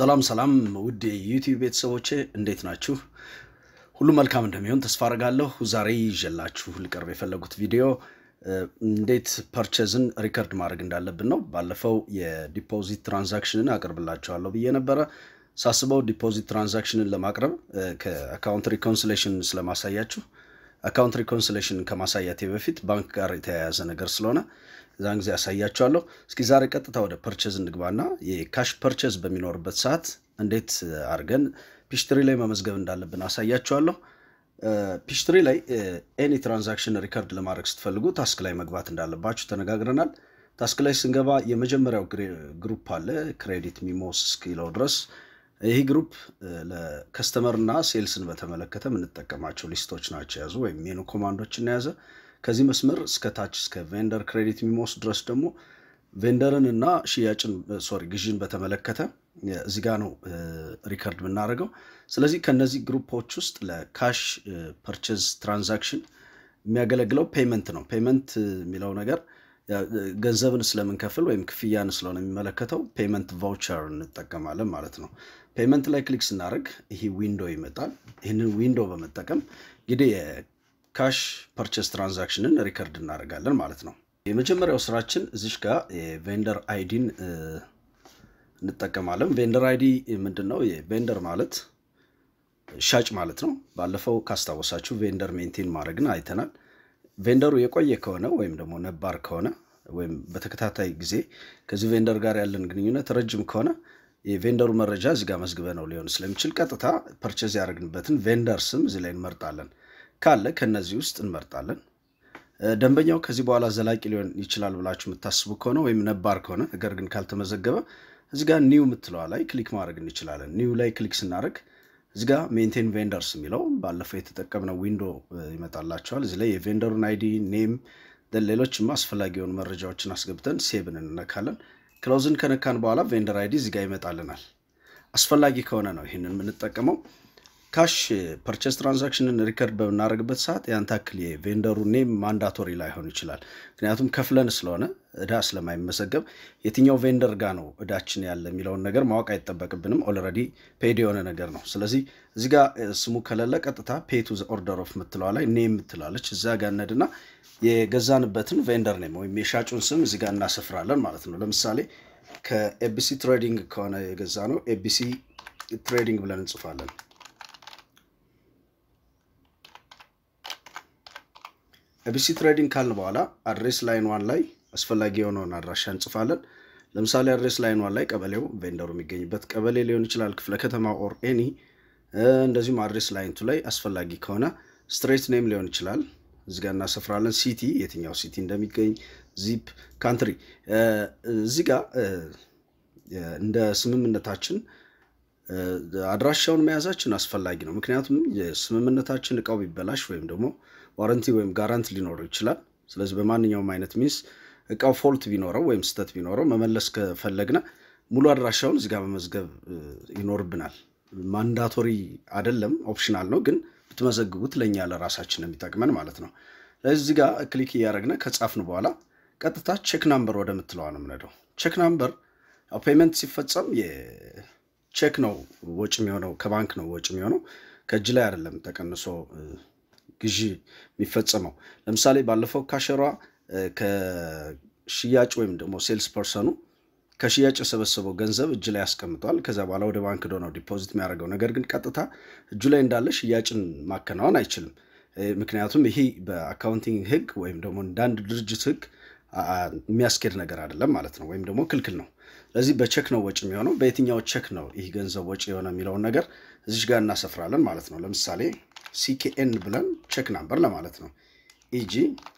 ሰላም ሰላም ውድ የዩቲዩብ ቤተሰቦቼ እንዴት ናችሁ? ሁሉ መልካም እንደሚሆን ተስፋ አድርጋለሁ። ዛሬ ይዤላችሁ ልቀርብ የፈለጉት ቪዲዮ እንዴት ፐርቼዝን ሪከርድ ማድረግ እንዳለብን ነው። ባለፈው የዲፖዚት ትራንዛክሽንን አቅርብላችኋለሁ ብዬ ነበረ። ሳስበው ዲፖዚት ትራንዛክሽንን ለማቅረብ ከአካውንት ሪኮንሲሌሽን ስለማሳያችሁ አካውንት ሪኮንሲሌሽን ከማሳያቴ በፊት ባንክ ጋር የተያያዘ ነገር ስለሆነ እዛን ጊዜ ያሳያችኋለሁ። እስኪ ዛሬ ቀጥታ ወደ ፐርቼዝ እንግባና የካሽ ፐርቼዝ በሚኖርበት ሰዓት እንዴት አድርገን ፒሽትሪ ላይ መመዝገብ እንዳለብን አሳያችኋለሁ። ፒሽትሪ ላይ ኤኒ ትራንዛክሽን ሪከርድ ለማድረግ ስትፈልጉ ታስክ ላይ መግባት እንዳለባችሁ ተነጋግረናል። ታስክ ላይ ስንገባ የመጀመሪያው ግሩፕ አለ ክሬዲት ሚሞስ እስኪለው ድረስ ይህ ግሩፕ ለከስተመር እና ሴልስን በተመለከተ የምንጠቀማቸው ሊስቶች ናቸው የያዙ ወይም ሜኑ ኮማንዶችን የያዘ ከዚህ መስመር እስከ ታች እስከ ቬንደር ክሬዲት ሚሞስ ድረስ ደግሞ ቬንደርን እና ሽያጭን ሶሪ ግዥን በተመለከተ እዚህ ጋ ነው ሪከርድ የምናደርገው። ስለዚህ ከነዚህ ግሩፖች ውስጥ ለካሽ ፐርቼዝ ትራንዛክሽን የሚያገለግለው ፔመንት ነው። ፔመንት የሚለው ነገር ገንዘብን ስለምንከፍል ወይም ክፍያን ስለሆነ የሚመለከተው ፔመንት ቫውቸር እንጠቀማለን ማለት ነው። ፔመንት ላይ ክሊክ ስናደርግ ይህ ዊንዶ ይመጣል። ይህንን ዊንዶ በመጠቀም እንግዲህ የካሽ ፐርቼዝ ትራንዛክሽንን ሪከርድ እናደርጋለን ማለት ነው። የመጀመሪያው ስራችን እዚሽ ጋር የቬንደር አይዲን እንጠቀማለን። ቬንደር አይዲ ምንድን ነው? የቬንደር ማለት ሻጭ ማለት ነው። ባለፈው ካስታወሳችሁ ቬንደር ሜንቴን ማድረግን አይተናል። ቬንደሩ የቆየ ከሆነ ወይም ደግሞ ነባር ከሆነ ወይም በተከታታይ ጊዜ ከዚህ ቬንደር ጋር ያለን ግንኙነት ረጅም ከሆነ የቬንደሩ መረጃ እዚህ ጋር መዝግበ ነው ሊሆን ስለሚችል ቀጥታ ፐርቼዝ ያደረግንበትን ቬንደር ስም እዚህ ላይ እንመርጣለን። ካለ ከነዚህ ውስጥ እንመርጣለን። ደንበኛው ከዚህ በኋላ ዘላቂ ሊሆን ይችላል ብላችሁ የምታስቡ ከሆነ ወይም ነባር ከሆነ ነገር ግን ካልተመዘገበ እዚህ ጋር ኒው የምትለዋ ላይ ክሊክ ማድረግ እንችላለን። ኒው ላይ ክሊክ ስናደርግ እዚህ ጋር ሜንቴን ቬንደርስ የሚለው ባለፈው የተጠቀምነው ዊንዶ ይመጣላቸዋል። እዚህ ላይ የቬንደሩን አይዲ ኔም፣ ሌሎችም አስፈላጊ የሆኑ መረጃዎችን አስገብተን ሴብን እንነካለን። ክሎዝን ከነካን በኋላ ቬንደር አይዲ እዚህ ጋር ይመጣልናል። አስፈላጊ ከሆነ ነው ይህንን የምንጠቀመው። ካሽ ፐርቼስ ትራንዛክሽንን ሪከርድ በምናደርግበት ሰዓት ያን ታክል የቬንደሩ ኔም ማንዳቶሪ ላይሆን ይችላል። ምክንያቱም ከፍለን ስለሆነ እዳ ስለማይመዘገብ የትኛው ቬንደር ጋር ነው እዳችን ያለ የሚለውን ነገር ማወቅ አይጠበቅብንም። ኦልሬዲ ፔድ የሆነ ነገር ነው። ስለዚህ እዚ ጋ ስሙ ከሌለ ቀጥታ ፔቱ ኦርደር ኦፍ ምትለዋ ላይ ኔም ምትላለች እዛ ጋ ነድና የገዛንበትን ቬንደር ኔም ወይም የሻጩን ስም እዚ ጋ እናሰፍራለን ማለት ነው። ለምሳሌ ከኤቢሲ ትሬዲንግ ከሆነ የገዛ ነው ኤቢሲ ትሬዲንግ ብለን እንጽፋለን። ኤቢሲ ትሬዲንግ ካልን በኋላ አድሬስ ላይን ዋን ላይ አስፈላጊ የሆነውን አድራሻ እንጽፋለን። ለምሳሌ አድሬስ ላይን ዋን ላይ ቀበሌው ቬንደሩ የሚገኝበት ቀበሌ ሊሆን ይችላል፣ ክፍለ ከተማ ኦር ኤኒ። እንደዚሁም አድሬስ ላይንቱ ላይ አስፈላጊ ከሆነ ስትሬት ኔም ሊሆን ይችላል። እዚጋ እናሰፍራለን። ሲቲ የትኛው ሲቲ እንደሚገኝ፣ ዚፕ፣ ካንትሪ። እዚህ ጋ እንደ ስምምነታችን አድራሻውን መያዛችን አስፈላጊ ነው። ምክንያቱም የስምምነታችን እቃው ቢበላሽ ወይም ደግሞ ዋረንቲ ወይም ጋራንት ሊኖረው ይችላል። ስለዚህ በማንኛውም አይነት ሚንስ እቃው ፎልት ቢኖረው ወይም ስህተት ቢኖረው መመለስ ከፈለግነ ሙሉ አድራሻውን እዚጋ መመዝገብ ይኖርብናል። ማንዳቶሪ አይደለም፣ ኦፕሽናል ነው። ግን ብትመዘግቡት ለእኛ ለራሳችን የሚጠቅመን ማለት ነው። ስለዚህ እዚጋ ክሊክ እያደረግነ ከጻፍን በኋላ ቀጥታ ቼክ ናምበር ወደምትለዋ ነው የምንሄደው። ቼክ ናምበር ፔመንት ሲፈጸም ቼክ ነው ወጪ የሚሆነው፣ ከባንክ ነው ወጪ የሚሆነው፣ ከእጅ ላይ አይደለም ተቀንሶ ግዢ የሚፈጸመው። ለምሳሌ ባለፈው ካሸሯ ከሽያጭ ወይም ደግሞ ሴልስ ፐርሰኑ ከሽያጭ የሰበሰበው ገንዘብ እጅ ላይ ያስቀምጠዋል። ከዛ በኋላ ወደ ባንክ ዶ ነው ዲፖዚት የሚያደርገው። ነገር ግን ቀጥታ እጁ ላይ እንዳለ ሽያጭን ማከናወን አይችልም። ምክንያቱም ይሄ በአካውንቲንግ ሕግ ወይም ደግሞ እንዳንድ ድርጅት ሕግ የሚያስኬድ ነገር አይደለም ማለት ነው፣ ወይም ደግሞ ክልክል ነው። ስለዚህ በቼክ ነው ወጪ የሚሆነው። በየትኛው ቼክ ነው ይህ ገንዘብ ወጪ የሆነ የሚለውን ነገር እዚሽ ጋር እናሰፍራለን ማለት ነው። ለምሳሌ ሲኬኤን ብለን ቼክ ናምበር ለማለት ነው ኢጂ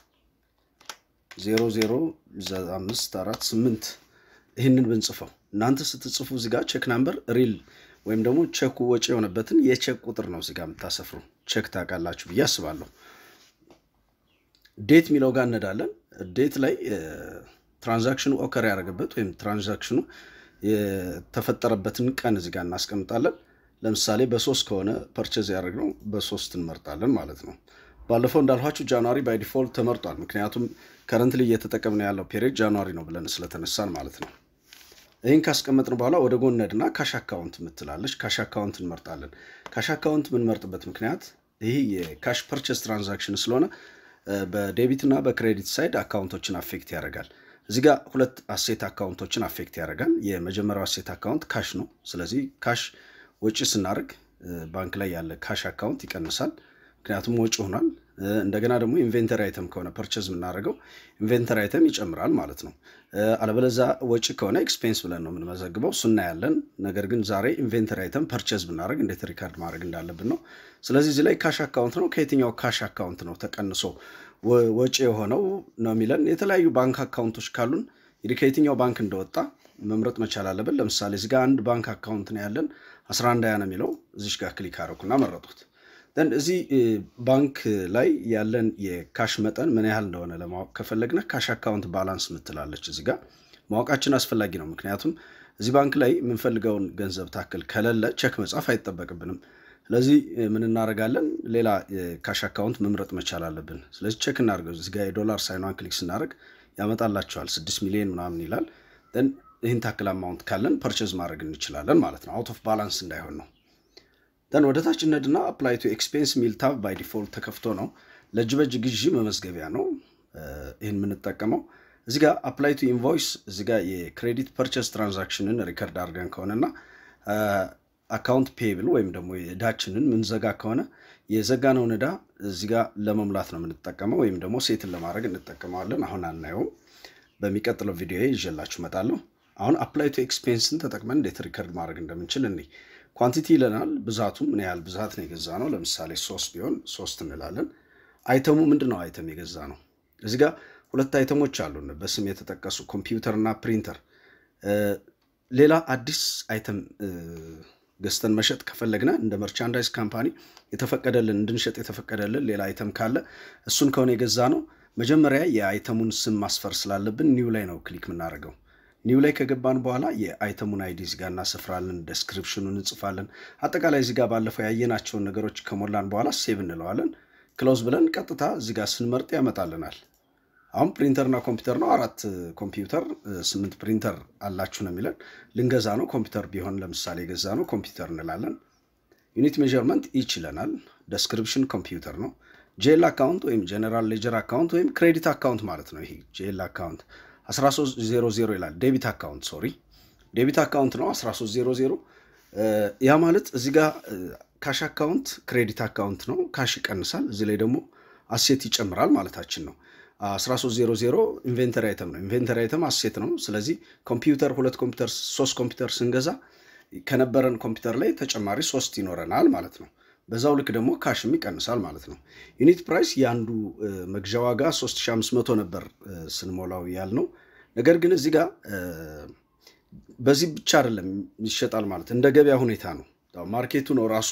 00548 ይህንን ብንጽፈው እናንተ ስትጽፉ እዚጋ ቼክ ናምበር ሪል ወይም ደግሞ ቼኩ ወጪ የሆነበትን የቼክ ቁጥር ነው እዚጋ የምታሰፍሩ። ቼክ ታውቃላችሁ ብዬ አስባለሁ። ዴት የሚለው ጋር እነዳለን። ዴት ላይ ትራንዛክሽኑ ኦከር ያደረገበት ወይም ትራንዛክሽኑ የተፈጠረበትን ቀን እዚጋ እናስቀምጣለን። ለምሳሌ በሶስት ከሆነ ፐርቼዝ ያደረግነው በሶስት እንመርጣለን ማለት ነው። ባለፈው እንዳልኋችሁ ጃንዋሪ ባይ ዲፎልት ተመርጧል። ምክንያቱም ከረንትሊ እየተጠቀምነው ያለው ፔሪድ ጃንዋሪ ነው ብለን ስለተነሳን ማለት ነው። ይህን ካስቀመጥን በኋላ ወደ ጎነድና ካሽ አካውንት ምትላለች። ካሽ አካውንት እንመርጣለን። ካሽ አካውንት የምንመርጥበት ምክንያት ይህ የካሽ ፐርቸስ ትራንዛክሽን ስለሆነ በዴቢት እና በክሬዲት ሳይድ አካውንቶችን አፌክት ያደርጋል። እዚህ ጋር ሁለት አሴት አካውንቶችን አፌክት ያደርጋል። የመጀመሪያው አሴት አካውንት ካሽ ነው። ስለዚህ ካሽ ወጪ ስናደርግ ባንክ ላይ ያለ ካሽ አካውንት ይቀንሳል፣ ምክንያቱም ወጪ ሆኗል። እንደገና ደግሞ ኢንቬንተሪ አይተም ከሆነ ፐርቸዝ የምናደርገው ኢንቬንተሪ አይተም ይጨምራል ማለት ነው። አለበለዛ ወጪ ከሆነ ኤክስፔንስ ብለን ነው የምንመዘግበው፣ እሱ እናያለን። ነገር ግን ዛሬ ኢንቬንተሪ አይተም ፐርቸዝ ብናደርግ እንዴት ሪካርድ ማድረግ እንዳለብን ነው። ስለዚህ እዚህ ላይ ካሽ አካውንት ነው። ከየትኛው ካሽ አካውንት ነው ተቀንሶ ወጪ የሆነው ነው የሚለን። የተለያዩ ባንክ አካውንቶች ካሉን እንግዲህ ከየትኛው ባንክ እንደወጣ መምረጥ መቻል አለብን። ለምሳሌ እዚህ ጋር አንድ ባንክ አካውንት ነው ያለን 11 ያ ነው የሚለው እዚሽ ጋር ክሊክ አደረኩና መረጡት። ደን እዚህ ባንክ ላይ ያለን የካሽ መጠን ምን ያህል እንደሆነ ለማወቅ ከፈለግነ ካሽ አካውንት ባላንስ ምትላለች እዚህ ጋር ማወቃችን አስፈላጊ ነው። ምክንያቱም እዚህ ባንክ ላይ የምንፈልገውን ገንዘብ ታክል ከሌለ ቼክ መጻፍ አይጠበቅብንም። ስለዚህ ምን እናደርጋለን? ሌላ ካሽ አካውንት መምረጥ መቻል አለብን። ስለዚህ ቼክ እናደርገው። እዚህ ጋር የዶላር ሳይኗን ክሊክ ስናደርግ ያመጣላቸዋል። ስድስት ሚሊዮን ምናምን ይላል። ደን ይህን ታክል አማውንት ካለን ፐርቼዝ ማድረግ እንችላለን ማለት ነው። አውት ኦፍ ባላንስ እንዳይሆን ነው። ደን ወደ ታች ነድና አፕላይ ቱ ኤክስፔንስ ሚል ታብ ባይ ዲፎልት ተከፍቶ ነው። ለእጅ በእጅ ግዢ መመዝገቢያ ነው ይህን የምንጠቀመው። እዚህ ጋር አፕላይ ቱ ኢንቮይስ እዚህ ጋር የክሬዲት ፐርቸስ ትራንዛክሽንን ሪከርድ አድርገን ከሆነና አካውንት ፔብል ወይም ደግሞ የዕዳችንን ምንዘጋ ከሆነ የዘጋነውን ዕዳ እዚህ ጋር ለመሙላት ነው የምንጠቀመው፣ ወይም ደግሞ ሴትን ለማድረግ እንጠቀመዋለን። አሁን አናየውም። በሚቀጥለው ቪዲዮ ይዤላችሁ እመጣለሁ። አሁን አፕላይ ቱ ኤክስፔንስን ተጠቅመን እንዴት ሪከርድ ማድረግ እንደምንችል እኔ ኳንቲቲ ይለናል። ብዛቱ ምን ያህል ብዛት ነው የገዛ ነው። ለምሳሌ ሶስት ቢሆን ሶስት እንላለን። አይተሙ ምንድን ነው? አይተም የገዛ ነው። እዚህ ጋር ሁለት አይተሞች አሉን በስም የተጠቀሱ ኮምፒውተር እና ፕሪንተር። ሌላ አዲስ አይተም ገዝተን መሸጥ ከፈለግነ እንደ መርቻንዳይዝ ካምፓኒ የተፈቀደልን እንድንሸጥ የተፈቀደልን ሌላ አይተም ካለ እሱን ከሆነ የገዛ ነው መጀመሪያ የአይተሙን ስም ማስፈር ስላለብን ኒው ላይ ነው ክሊክ የምናደርገው። ኒው ላይ ከገባን በኋላ የአይተሙን አይዲ እዚጋ እናሰፍራለን፣ ደስክሪፕሽኑን እንጽፋለን። አጠቃላይ እዚጋ ባለፈው ያየናቸውን ነገሮች ከሞላን በኋላ ሴቭ እንለዋለን። ክሎዝ ብለን ቀጥታ እዚጋ ስንመርጥ ያመጣልናል። አሁን ፕሪንተርና ኮምፒውተር ነው። አራት ኮምፒውተር ስምንት ፕሪንተር አላችሁ ነው የሚለን። ልንገዛ ነው ኮምፒውተር ቢሆን ለምሳሌ የገዛ ነው ኮምፒውተር እንላለን። ዩኒት ሜዥርመንት ኢች ይለናል። ደስክሪፕሽን ኮምፒውተር ነው። ጄል አካውንት ወይም ጀነራል ሌጀር አካውንት ወይም ክሬዲት አካውንት ማለት ነው። ይሄ ጄል አካውንት 1300 ይላል። ዴቢት አካውንት ሶሪ፣ ዴቢት አካውንት ነው 1300። ያ ማለት እዚህ ጋር ካሽ አካውንት ክሬዲት አካውንት ነው። ካሽ ይቀንሳል፣ እዚህ ላይ ደግሞ አሴት ይጨምራል ማለታችን ነው። 1300 ኢንቬንተሪ አይተም ነው። ኢንቬንተሪ አይተም አሴት ነው። ስለዚህ ኮምፒውተር ሁለት ኮምፒውተር ሶስት ኮምፒውተር ስንገዛ ከነበረን ኮምፒውተር ላይ ተጨማሪ ሶስት ይኖረናል ማለት ነው። በዛው ልክ ደግሞ ካሽም ይቀንሳል ማለት ነው። ዩኒት ፕራይስ የአንዱ መግዣ ዋጋ 3500 ነበር ስንሞላው ያልነው። ነገር ግን እዚህ ጋር በዚህ ብቻ አይደለም ይሸጣል ማለት እንደ ገበያ ሁኔታ ነው። ማርኬቱ ነው ራሱ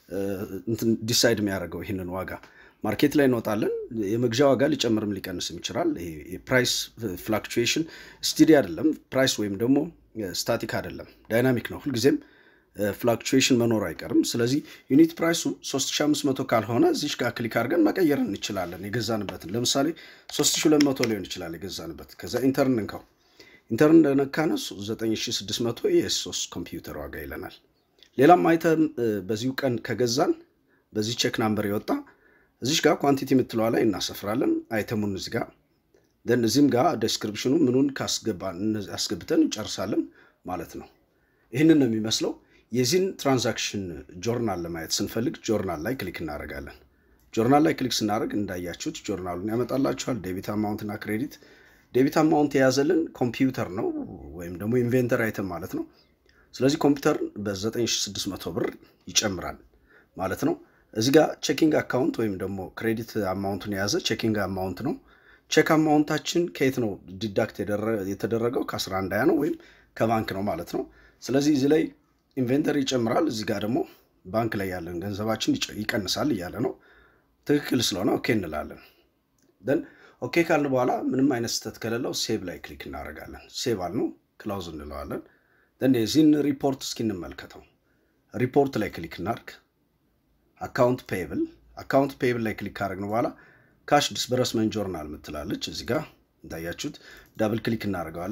ዲሳይድ የሚያደርገው ይህንን ዋጋ ማርኬት ላይ እንወጣለን። የመግዣ ዋጋ ሊጨምርም ሊቀንስም ይችላል። የፕራይስ ፍላክቹዌሽን ስቲዲ አይደለም። ፕራይስ ወይም ደግሞ ስታቲክ አይደለም፣ ዳይናሚክ ነው። ሁልጊዜም ፍላክቹዌሽን መኖሩ አይቀርም። ስለዚህ ዩኒት ፕራይሱ 3500 ካልሆነ እዚሽ ጋር ክሊክ አድርገን መቀየር እንችላለን። የገዛንበትን ለምሳሌ 3200 ሊሆን ይችላል የገዛንበት። ከዛ ኢንተርን እንካው። ኢንተርን እንደነካነ 9600 የሶስት ኮምፒውተር ዋጋ ይለናል። ሌላም አይተም በዚሁ ቀን ከገዛን በዚህ ቼክ ናምበር የወጣ እዚሽ ጋር ኳንቲቲ የምትለዋ ላይ እናሰፍራለን። አይተሙን እዚ ጋር ደን እዚህም ጋር ዴስክሪፕሽኑ ምኑን አስገብተን እንጨርሳለን ማለት ነው። ይህንን ነው የሚመስለው። የዚህን ትራንዛክሽን ጆርናል ለማየት ስንፈልግ ጆርናል ላይ ክሊክ እናደርጋለን። ጆርናል ላይ ክሊክ ስናደርግ እንዳያችሁት ጆርናሉን ያመጣላችኋል። ዴቢት አማውንት እና ክሬዲት። ዴቢት አማውንት የያዘልን ኮምፒውተር ነው ወይም ደግሞ ኢንቬንተር አይተም ማለት ነው። ስለዚህ ኮምፒውተር በ9600 ብር ይጨምራል ማለት ነው። እዚህ ጋር ቼኪንግ አካውንት ወይም ደግሞ ክሬዲት አማውንቱን የያዘ ቼኪንግ አማውንት ነው። ቼክ አማውንታችን ከየት ነው ዲዳክት የተደረገው? ከ11 ያ ነው ወይም ከባንክ ነው ማለት ነው። ስለዚህ እዚህ ላይ ኢንቬንተሪ ይጨምራል፣ እዚህ ጋር ደግሞ ባንክ ላይ ያለን ገንዘባችን ይቀንሳል እያለ ነው። ትክክል ስለሆነ ኦኬ እንላለን። ደን ኦኬ ካልን በኋላ ምንም አይነት ስህተት ከሌለው ሴቭ ላይ ክሊክ እናደርጋለን። ሴቭ አልነው ክላውዝ እንለዋለን። ደን የዚህን ሪፖርት እስኪ እንመልከተው። ሪፖርት ላይ ክሊክ እናድርግ። አካውንት ፔብል አካውንት ፔብል ላይ ክሊክ ካደረግን በኋላ ካሽ ዲስበረስመንት ጆርናል ምትላለች እዚህ ጋር እንዳያችሁት ዳብል ክሊክ እናደርገዋለን።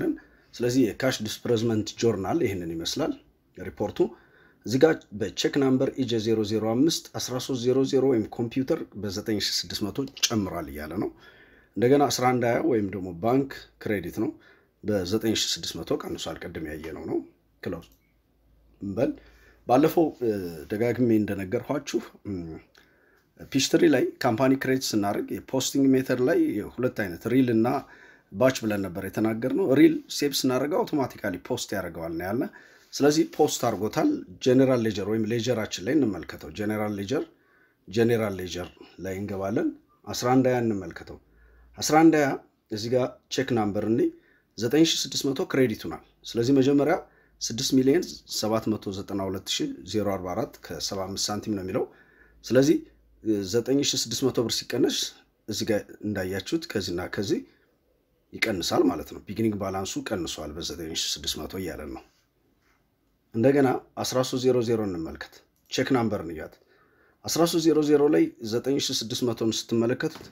ስለዚህ የካሽ ዲስፕሬዝመንት ጆርናል ይህንን ይመስላል ሪፖርቱ። እዚህ ጋር በቼክ ናምበር ኢጄ 005 1300 ወይም ኮምፒውተር በ9600 ጨምሯል እያለ ነው። እንደገና 1120 ወይም ደግሞ ባንክ ክሬዲት ነው በ9600 ቀንሷል። ቅድም ያየነው ነው። ክሎዝ በል ባለፈው ደጋግሜ እንደነገርኳችሁ ፒሽትሪ ላይ ካምፓኒ ክሬዲት ስናደርግ የፖስቲንግ ሜተድ ላይ ሁለት አይነት ሪል እና ባች ብለን ነበር የተናገርነው። ሪል ሴቭ ስናደርገው አውቶማቲካሊ ፖስት ያደርገዋል ነው ያለ። ስለዚህ ፖስት አድርጎታል። ጄኔራል ሌጀር ወይም ሌጀራችን ላይ እንመልከተው። ጄኔራል ሌጀር ጄኔራል ሌጀር ላይ እንገባለን። 11 ያ እንመልከተው። 11 ያ እዚህ ጋር ቼክ ናምበር እኔ 9600 ክሬዲት ሆናል። ስለዚህ መጀመሪያ 6 ሚሊዮን 792044 ከ75 ሳንቲም ነው የሚለው። ስለዚህ 9600 ብር ሲቀነስ እዚህ ጋር እንዳያችሁት ከዚህና ከዚህ ይቀንሳል ማለት ነው። ቢጊኒንግ ባላንሱ ቀንሷል በ9600 እያለን ነው። እንደገና 1300 እንመልከት። ቼክ ናምበር ንያት 1300 ላይ 9600ን ስትመለከቱት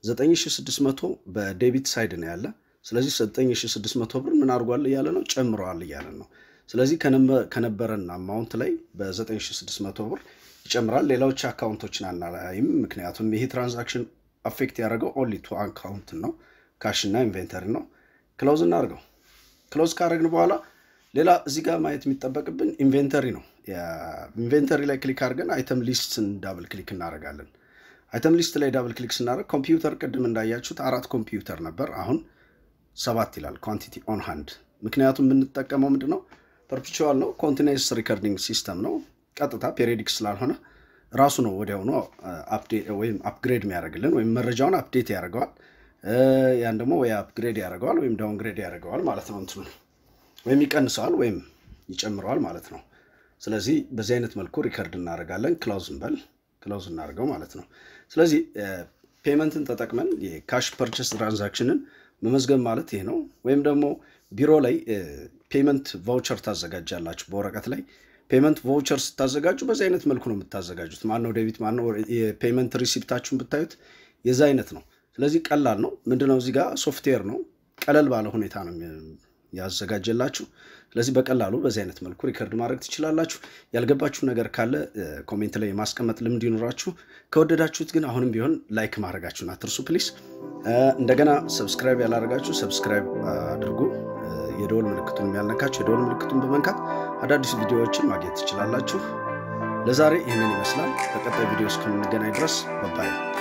9600 በዴቢት ሳይድ ነው ያለ። ስለዚህ 9600 ብር ምን አድርጓል እያለ ነው ጨምረዋል እያለን ነው። ስለዚህ ከነበረን አማውንት ላይ በ9600 ብር ይጨምራል። ሌሎች አካውንቶችን አናላይም፣ ምክንያቱም ይሄ ትራንዛክሽን አፌክት ያደረገው ኦንሊ ቱ አካውንት ነው፣ ካሽ እና ኢንቬንተሪ ነው። ክሎዝ እናድርገው። ክሎዝ ካደረግን በኋላ ሌላ እዚህ ጋር ማየት የሚጠበቅብን ኢንቬንተሪ ነው። ኢንቬንተሪ ላይ ክሊክ አድርገን አይተም ሊስትን ዳብል ክሊክ እናደርጋለን። አይተም ሊስት ላይ ዳብል ክሊክ ስናደርግ ኮምፒውተር ቅድም እንዳያችሁት አራት ኮምፒውተር ነበር፣ አሁን ሰባት ይላል ኳንቲቲ ኦን ሃንድ። ምክንያቱም የምንጠቀመው ምንድን ነው? ፐርፒቹዋል ነው፣ ኮንቲኒስ ሪከርዲንግ ሲስተም ነው። ቀጥታ ፔሪዲክ ስላልሆነ ራሱ ነው ወዲያውኑ ወይም አፕግሬድ የሚያደርግልን ወይም መረጃውን አፕዴት ያደርገዋል። ያን ደግሞ ወይ አፕግሬድ ያደርገዋል ወይም ዳውንግሬድ ያደርገዋል ማለት ነው። እንትኑ ወይም ይቀንሰዋል ወይም ይጨምረዋል ማለት ነው። ስለዚህ በዚህ አይነት መልኩ ሪከርድ እናደርጋለን። ክላውዝ እንበል ክላውዝ እናደርገው ማለት ነው። ስለዚህ ፔመንትን ተጠቅመን የካሽ ፐርቸስ ትራንዛክሽንን መመዝገብ ማለት ይሄ ነው። ወይም ደግሞ ቢሮ ላይ ፔመንት ቫውቸር ታዘጋጃላችሁ በወረቀት ላይ ፔመንት ቫውቸር ስታዘጋጁ በዚህ አይነት መልኩ ነው የምታዘጋጁት። ማነው ዴቢት ማነው የፔመንት ሪሲፕታችሁን ብታዩት የዛ አይነት ነው። ስለዚህ ቀላል ነው። ምንድነው እዚህ ጋር ሶፍትዌር ነው። ቀለል ባለ ሁኔታ ነው ያዘጋጀላችሁ። ስለዚህ በቀላሉ በዚህ አይነት መልኩ ሪከርድ ማድረግ ትችላላችሁ። ያልገባችሁ ነገር ካለ ኮሜንት ላይ የማስቀመጥ ልምድ ይኖራችሁ። ከወደዳችሁት ግን አሁንም ቢሆን ላይክ ማድረጋችሁን አትርሱ ፕሊስ። እንደገና ሰብስክራይብ ያላደረጋችሁ ሰብስክራይብ አድርጉ። የደወል ምልክቱን ያልነካችሁ የደወል ምልክቱን በመንካት አዳዲስ ቪዲዮዎችን ማግኘት ትችላላችሁ። ለዛሬ ይህንን ይመስላል። በቀጣይ ቪዲዮ እስከምንገናኝ ድረስ በባይ